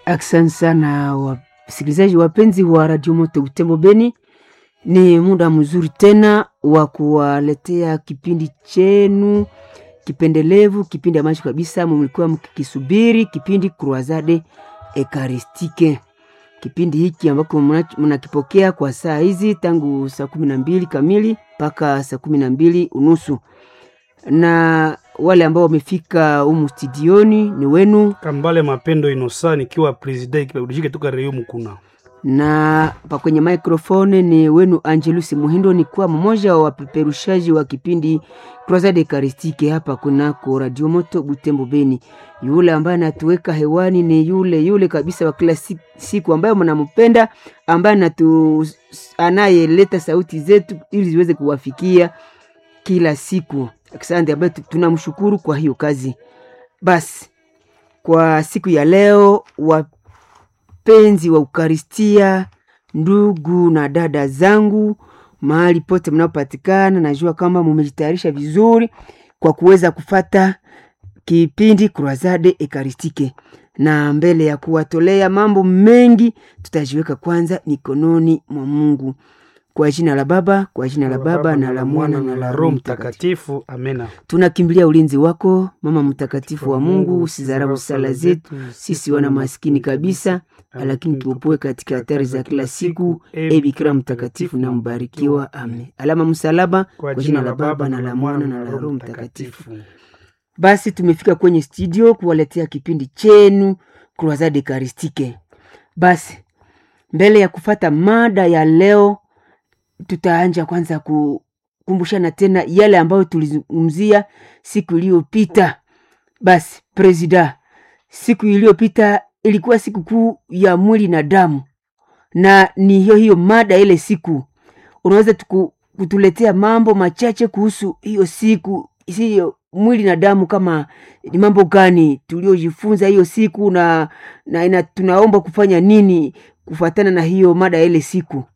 Asante sana wasikilizaji wapenzi wa Radio Moto Butembo Beni, ni muda mzuri tena wa kuwaletea kipindi chenu kipendelevu, kipindi ambacho kabisa mlikuwa mkikisubiri, kipindi Croisade Ekaristike. Kipindi hiki ambako mnakipokea kwa saa hizi tangu saa kumi na mbili kamili mpaka saa kumi na mbili unusu na wale ambao wamefika humu studioni ni wenu Kambale Mapendo Inosa nikiwa presida kipaulijike toka Reyo Mukuna. na pa kwenye microphone ni wenu Angelus Muhindo, ni kuwa mmoja wa wapeperushaji wa kipindi Croisade Eucharistique hapa kunako Radio Moto Butembo Beni. Yule ambaye anatuweka hewani ni yule yule kabisa wa kila si- siku ambaye mnampenda, ambaye anatu anayeleta sauti zetu ili ziweze kuwafikia kila siku. Asante, ambaye tu- tunamshukuru kwa hiyo kazi. Basi kwa siku ya leo wapenzi wa Ukaristia, ndugu na dada zangu, mahali pote mnaopatikana, najua kama mumejitayarisha vizuri kwa kuweza kufata kipindi Croisade Eucharistique, na mbele ya kuwatolea mambo mengi, tutajiweka kwanza mikononi mwa Mungu. Kwa jina la Baba, kwa jina la Baba na la Mwana na la Roho Mtakatifu. Mtakatifu. Amena. Tunakimbilia ulinzi wako, Mama Mtakatifu wa Mungu, usidharau sala zetu sisi wana maskini kabisa, lakini tuopoe katika hatari za kila siku. E Bikira mtakatifu na mbarikiwa, amen. Alama msalaba, kwa jina la Baba na la Mwana na la Roho Mtakatifu. Basi tumefika kwenye studio kuwaletea kipindi chenu Croisade Eucharistique. Basi mbele ya kufata mada ya leo, tutaanja kwanza kukumbushana tena yale ambayo tulizungumzia siku iliyopita. Basi presida, siku iliyopita ilikuwa siku kuu ya mwili na damu, na ni hiyo hiyo mada ile siku. Unaweza tuku- kutuletea mambo machache kuhusu hiyo siku hiyo mwili na damu, kama ni mambo gani tuliojifunza hiyo siku na, na ina, tunaomba kufanya nini kufuatana na hiyo mada ya ile siku?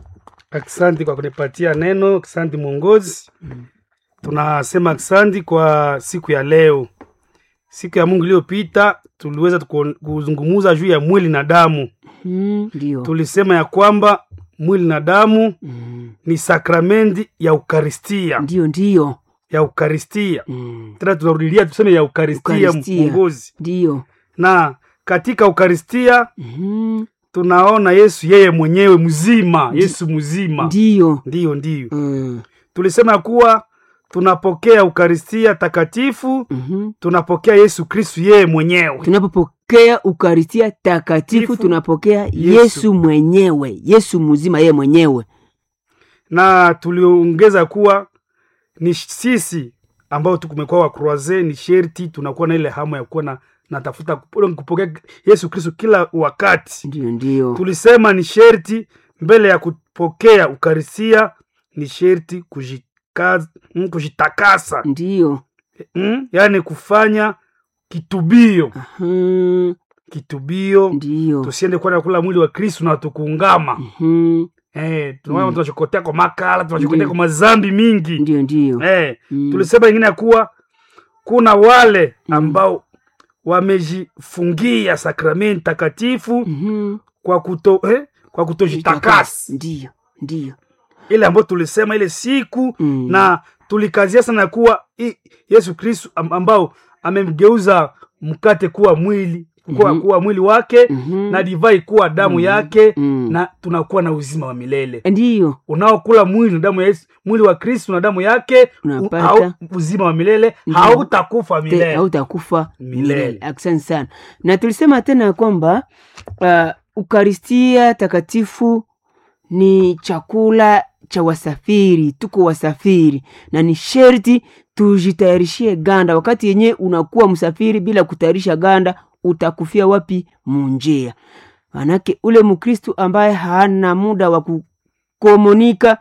Asante kwa kunipatia neno. Asante mwongozi. Tunasema asante kwa siku ya leo. Siku ya Mungu iliyopita tuliweza tuko- kuzungumuza juu ya mwili na damu. Mm, Ndio. Tulisema ya kwamba mwili na damu Mm, ni sakramenti ya Ukaristia, Ndio, ndio. ya Ukaristia. Mm, Tena tunarudilia tuseme ya Ukaristia, Ukaristia. mwongozi. Ndio. Na katika Ukaristia Mhm, tunaona Yesu yeye mwenyewe mzima, Yesu mzima. Ndio. Ndiyo, ndiyo. Mm, Tulisema kuwa tunapokea Ukaristia takatifu, mhm. tunapokea Yesu Kristu yeye mwenyewe. tunapopokea ukaristia takatifu Tifu. tunapokea Yesu. yesu mwenyewe yesu mzima yeye mwenyewe Na tuliongeza kuwa ni sisi ambao tukumekuwa wa croise, ni sherti tunakuwa na ile hamu ya kuwa na natafuta kupo- kupokea Yesu Kristu kila wakati. ndio ndio Tulisema ni sherti mbele ya kupokea Ukaristia, ni sherti kujikaza, mm, kujitakasa ndio mm? yaani kufanya kitubio Mhm, kitubio ndio tusiende kwenda kula mwili wa kristu na tukuungama Mhm, eh, tunaona Mm. tunachokotea kwa makala tunachokotea Ndiyo. kwa mazambi mingi ndio ndio eh, Mm, tulisema ingine ya kuwa kuna wale ambao wamejifungia sakramenti takatifu mhm. kwa kuto eh, kwa kutojitakasi ndio ndio ile ambayo tulisema ile siku Mm. na tulikazia sana kuwa i, yesu kristu am- ambao amemgeuza mkate kuwa mwili kuwa, Mhm. kuwa mwili wake Mhm. na divai kuwa damu Mhm. yake Mm. na tunakuwa na uzima wa milele ndio unaokula mwili na damu ya Yesu, mwili wa kristu na damu yake u- Unapata. hau- uzima wa milele Ndio. hautakufa Te- milele hautakufa Milele. milele. Asante sana. Na tulisema tena ya kwamba uh, ukaristia takatifu ni chakula cha wasafiri, tuko wasafiri na ni sherti tujitayarishie ganda. Wakati yenye unakuwa msafiri bila kutayarisha ganda, utakufia wapi? Munjia. Manake ule Mkristu ambaye hana muda wa kukomunika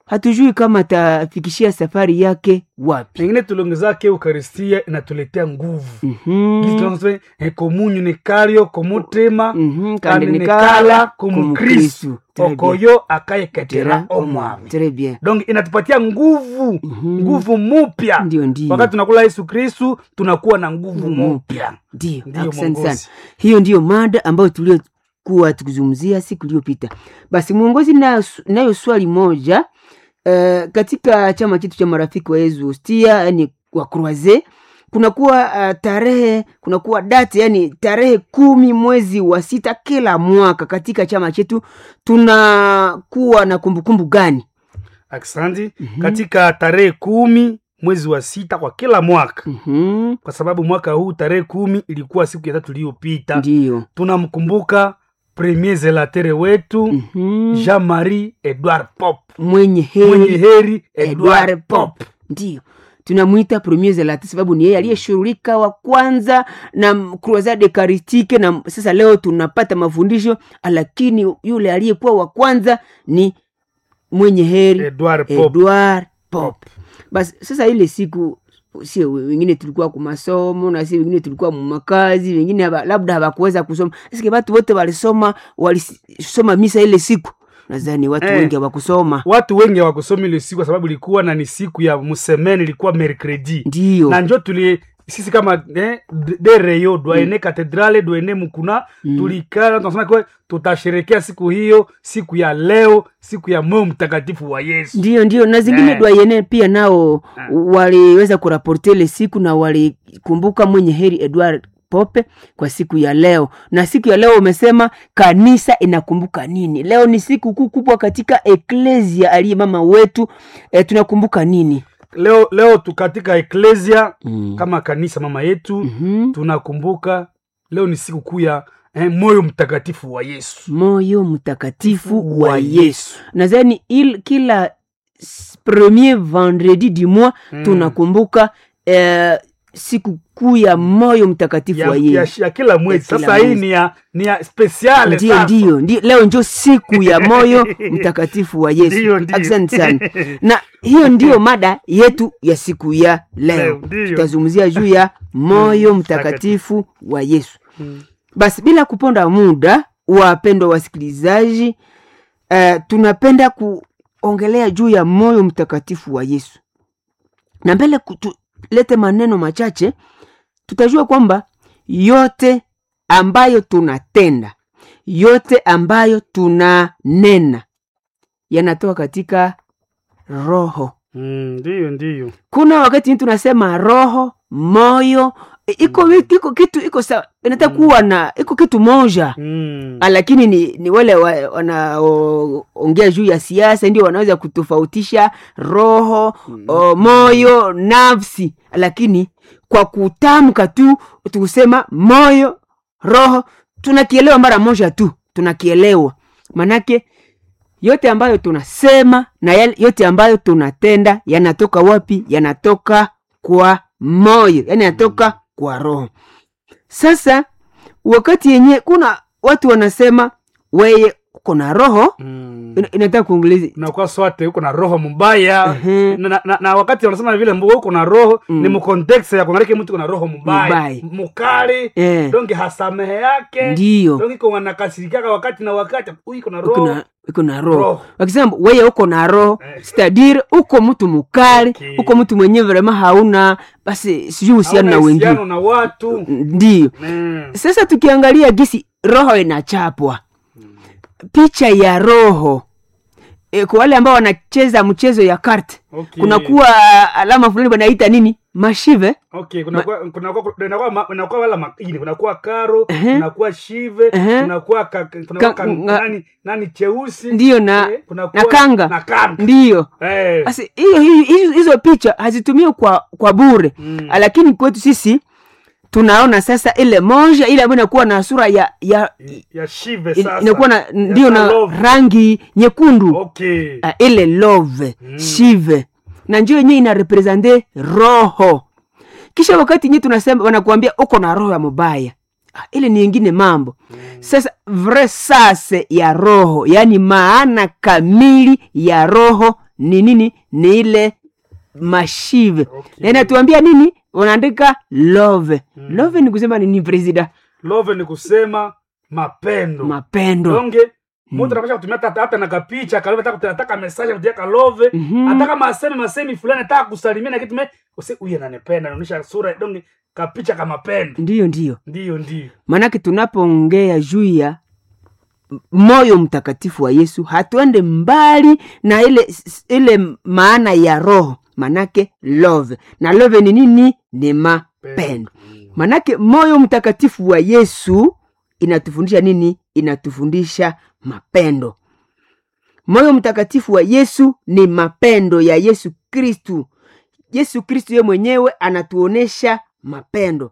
hatujui kama atafikishia safari yake wapi pengine tuliongezake eukaristia inatuletea nguvu Mhm. Gisi tunasema, eh, komunyu ni kalyo komutema Mhm, kandi kandi ni nikala kala kumukristu. kumukristu Très bien. okoyo akayeketera Tera omwami Très bien. donc inatupatia nguvu Mhm. nguvu mupya Ndio, ndio. wakati tunakula yesu kristu tunakuwa na nguvu mupya Ndio, Ndio, asante sana. mwongozi. Hiyo ndiyo mada ambayo tuliokuwa tukizungumzia siku iliyopita. Basi mwongozi, nayo nayo swali moja uh, katika chama chetu cha marafiki wa Yesu Hostia, yani wa Croise, kunakuwa uh, tarehe kunakuwa date, yani tarehe kumi mwezi wa sita kila mwaka katika chama chetu tunakuwa na kumbukumbu gani? aksanti katika tarehe kumi mwezi wa sita kwa kila mwaka Mhm, kwa sababu mwaka huu tarehe kumi ilikuwa siku ya tatu iliyopita Ndiyo. tunamkumbuka premier zelatere wetu Mhm. jean marie edward pop Mwenye heri mwenye heri Edward edward Pop. pop Ndio tunamwita premier zelati sababu ni yeye aliyeshughulika wa kwanza na m- crusade eucharistique, na m- sasa leo tunapata mafundisho, lakini yule aliyekuwa wa kwanza ni mwenye heri edward pop Edward Pop. Basi sasa ile siku sio wengine tulikuwa kwa masomo na si wengine tulikuwa mumakazi, wengine haba, labda hawakuweza kusoma. Sasa watu wote walisoma walisoma misa ile siku, nadhani watu Eh. wengi hawakusoma. watu wengi hawakusoma ile siku kwa sababu ilikuwa na ni siku ya musemene ilikuwa mercredi Ndio. na njo tuli sisi kama eh, de- de reyo dwaene katedrale dwaene mukuna Mm. tulikana tunasema kwa tutasherekea siku hiyo siku ya leo siku ya moyo mtakatifu wa yesu ndio ndio na zingine Eh. dwayene pia nao Eh. waliweza kuraporte ile siku na walikumbuka mwenye heri edward pope kwa siku ya leo na siku ya leo umesema kanisa inakumbuka nini leo ni siku kuu kubwa katika eklesia aliye mama wetu e, tunakumbuka nini leo leo tu katika eklesia mm. kama kanisa mama yetu mm-hmm. tunakumbuka leo ni siku kuu ya eh, moyo mtakatifu wa yesu moyo mtakatifu wa yesu nadhani il kila s- premier vendredi du mois Mm. tunakumbuka eh, siku kuu ya moyo mtakatifu ya, wa ya, yesu ya kila mwezi kila sasa hii mwezi. ni ya ni ya spesiale ndio sasa. ndio ndio leo njo siku ya moyo mtakatifu wa yesu Ndio, ndio. asante sana na hiyo ndiyo mada yetu ya siku ya leo Leo, ndio. tutazungumzia juu ya moyo Mm, mtakatifu wa yesu Mm. basi bila kuponda muda wapendwa wasikilizaji uh, tunapenda kuongelea juu ya moyo mtakatifu wa yesu na mbele ku- tulete maneno machache tutajua kwamba yote ambayo tunatenda yote ambayo tunanena yanatoka katika roho Mm, ndiyo ndiyo kuna wakati tunasema roho moyo e, iko wi- iko kitu iko sawa inataka kuwa na iko kitu moja mm. Ah, lakini ni, ni wale wa- wanaoongea juu ya siasa ndio wanaweza kutofautisha roho o, moyo nafsi lakini kwa kutamka tu tukusema moyo roho tunakielewa mara moja tu tunakielewa manake yote ambayo tunasema na yale- yote ambayo tunatenda yanatoka wapi yanatoka kwa moyo yani yanatoka kwa roho sasa wakati yenye kuna watu wanasema weye uko na roho Mm. ina- inataka kuongeleza unakuwa swate uko na roho mbaya Ehe. na, na, na wakati wanasema vile mbo uko na roho Mm. ni mkontekst ya kuangalia mtu uko na roho mbaya Mbaya. mukali Eh. donge hasamehe yake Ndiyo. donge iko wanakasirikaka wakati na wakati huyu iko na uko roho na uko na roho Roho. wakisema weye uko na roho Eh. stadiri uko mtu mukali Okay. uko mtu mwenye vrema hauna basi sijui uhusiano na Hauna wengine uhusiano na watu ndiyo Mm. sasa tukiangalia gisi roho inachapwa picha ya roho e, kwa wale ambao wanacheza mchezo ya kart Okay. kunakuwa alama fulani wanaita nini mashive okay kunakuwa kunakuwa kunakuwa ma- kunakuwa wala makini kunakuwa karo Ehe. kunakuwa shive Ehe. kunakuwa ka- kunakuwa Ka- ka- nga- nani nani cheusi ndiyo na, eh, kunakuwa- na kanga na kanga ndiyo eh basi hiyo hiyo- hizo hizo picha hazitumiwi kwa kwa bure Mm. lakini kwetu sisi tunaona sasa ile moja ile ambayo inakuwa na sura ya ya ya shive in- sasa inakuwa na Ya ndio na love. rangi nyekundu okay uh, ile love Mm. shive na njo yenyewe ina represente roho kisha wakati nye tunasema wanakuambia uko na roho ya mubaya ah, ile ni ingine mambo sasa vrai sase ya roho yaani maana kamili ya roho ni nini ni ile mashive Okay. na inatuambia nini unaandika love Mm. love ni kusema nini presida love ni kusema mapendo mapendo donge mtu anapasha kutumia hata hata na kapicha kalove hata kutia- ataka message kutia kalove Mhm. hata kama aseme masemi fulani ataka kusalimia na kitu me use huyu ananipenda anaonyesha sura donge kapicha kama pendo ndiyo ndiyo ndio ndio maanake tunapoongea juu ya m- moyo mtakatifu wa yesu hatuende mbali na ile s- ile maana ya roho manake love na love ni nini ni mapendo manake moyo mtakatifu wa yesu inatufundisha nini inatufundisha mapendo moyo mtakatifu wa yesu ni mapendo ya yesu kristu yesu kristu ye mwenyewe anatuonesha mapendo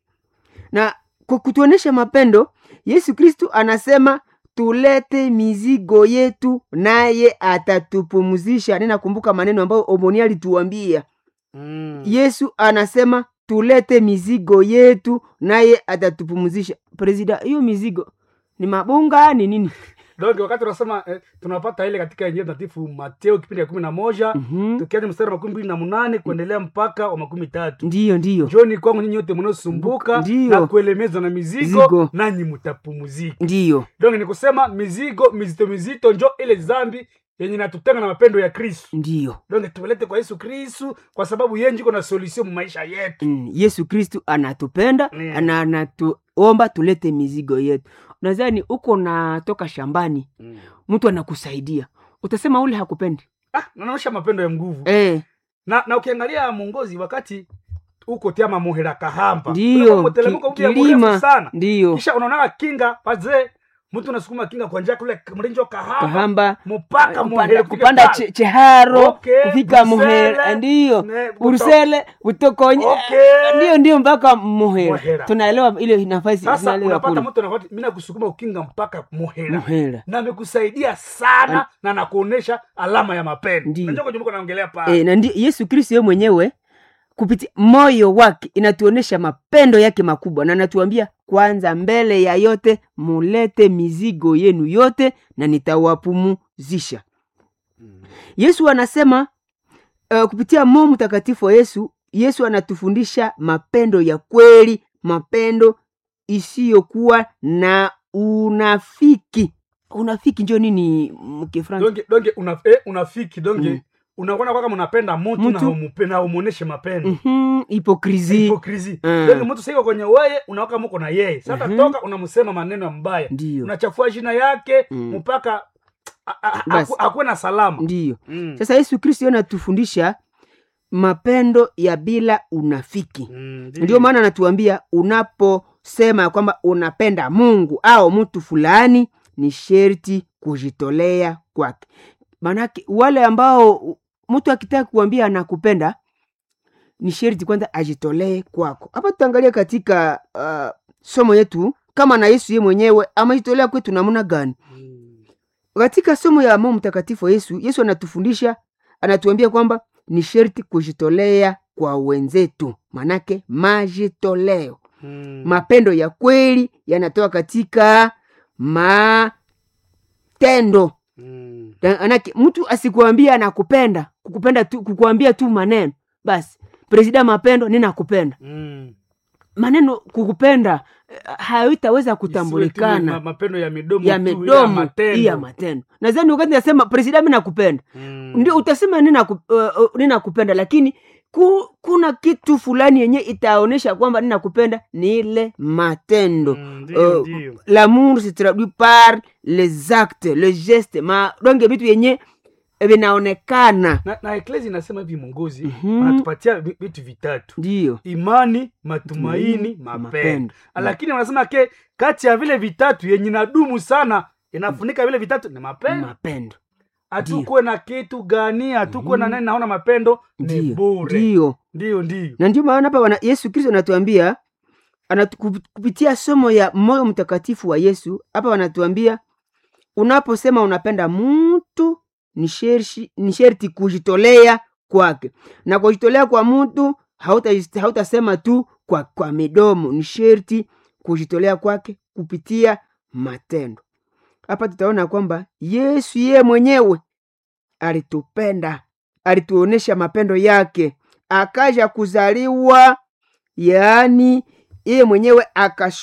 na kwa kutuonesha mapendo yesu kristu anasema tulete mizigo yetu naye atatupumzisha ninakumbuka maneno ambayo omoni alituambia Mm. yesu anasema tulete mizigo yetu naye atatupumzisha presida hiyo mizigo ni mabunga ni nini donge wakati unasema eh, tunapata ile katika injili takatifu mateo kipindi ya kumi na moja Mhm. tukianza mstari wa makumi mbili na munane kuendelea mpaka wa makumi tatu ndiyo ndiyo njoni kwangu nyinyi wote mnaosumbuka Ndiyo. na kuelemezwa na mizigo Mizigo. nanyi mtapumuzika ndiyo donge ni kusema mizigo mizito mizito njo ile zambi yenye natutenga na mapendo ya kristu ndiyo donge tumelete kwa yesu kristu kwa sababu yeye njiko na solution mu maisha yetu mm. yesu kristu anatupenda Yeah. na anatuomba tulete mizigo yetu nadhani uko natoka shambani mtu anakusaidia utasema ule hakupendi ah, nanaonyesha mapendo ya nguvu eh, na, na ukiangalia mongozi wakati uko tiama muhera kahamba ndiyo Unakuwa mtelemko ki, mpya mrefu kilima sana ndiyo kisha unaonaka kinga pazee mtu unasukuma kinga kwa njia kule mlinjo kahamba kahamba mpaka kupanda, muhera kupanda che, cheharo Okay, kufika Brusele, muhera ndiyo ne- buto- urusele utokonye Okay. ndiyo ndiyo mpaka muhera Muhera. tunaelewa ile nafasi sasa tunaelewa unapata kule mtu anakwati mimi nakusukuma ukinga mpaka muhera muhera na amekusaidia sana na nakuonesha alama ya mapendo Ndiyo. najua kujumuka naongelea pale e, na ndi, yesu kristo ye mwenyewe kupitia moyo wake inatuonyesha mapendo yake makubwa na anatuambia kwanza mbele ya yote mulete mizigo yenu yote na nitawapumuzisha yesu anasema uh, kupitia moyo mtakatifu wa yesu yesu anatufundisha mapendo ya kweli mapendo isiyokuwa na unafiki unafiki njo nini mkifransa donge donge una, eh, unafiki donge Mm. unakuona kwaka mnapenda mtu na Mtu. umupe- na umuoneshe mapendo mm-hmm, hipokrisi hipokrisi Mm. donge mtu siko kwenye weye unawaka muko na yeye sasa Mhm. toka unamsema maneno ya mbaya ndiyo unachafua jina yake Mm. mpaka a- a- Basi. aku- akuwe na salama ndiyo Mm. sasa yesu kristo yeye anatufundisha mapendo ya bila unafiki Mm, ndio maana anatuambia unaposema ya kwamba unapenda mungu au mtu fulani ni sherti kujitolea kwake maanake wale ambao mtu akitaka kuambia anakupenda ni sherti kwanza ajitolee kwako hapa tutaangalia katika uh, somo yetu kama na yesu ye mwenyewe amejitolea kwetu namna gani Mm. katika somo ya Roho Mtakatifu wa Yesu, Yesu anatufundisha anatuambia kwamba ni sherti kujitolea kwa wenzetu, manake majitoleo. Mm. Mapendo ya kweli yanatoka katika matendo. Mm. Manake mtu asikuambia anakupenda, kukupenda tu, kukuambia tu maneno basi, presida mapendo, ninakupenda Mm. maneno kukupenda eh, haitaweza Isiwe tu kutambulikana ma- mapendo ya midomo ya tu, midomo matendo. iya matendo nadhani wakati nasema presida mi nakupenda Mm. ndio utasema ninaku- uh, uh, ninakupenda lakini ku, kuna kitu fulani yenye itaonyesha kwamba ninakupenda ni ile matendo Mm, ndio, Uh, ndio. l'amour se traduit par les actes le geste ma donge vitu yenye vinaonekana na, na eklesi inasema hivi mongozi Mhm. wanatupatia vi- vitu vitatu ndio imani matumaini Matumaini, mapendo mapendo. lakini wanasema ke kati ya vile vitatu yenye nadumu sana inafunika vile vitatu ni mapendo mapendo hatukuwe na kitu gani hatukuwe na nani naona mapendo ni ndio bure ndio ndio ndio na ndio maana hapa wana- yesu kristo anatuambia anatu, kup- kupitia somo ya moyo mtakatifu wa yesu hapa wanatuambia unaposema unapenda mtu ni shershi- ni sherti kujitolea kwake na kujitolea kwa mtu hauta- hautasema tu kwa, kwa midomo ni sherti kujitolea kwake kupitia matendo hapa tutaona kwamba yesu yeye mwenyewe alitupenda alituonesha mapendo yake akaja kuzaliwa yaani yeye mwenyewe akas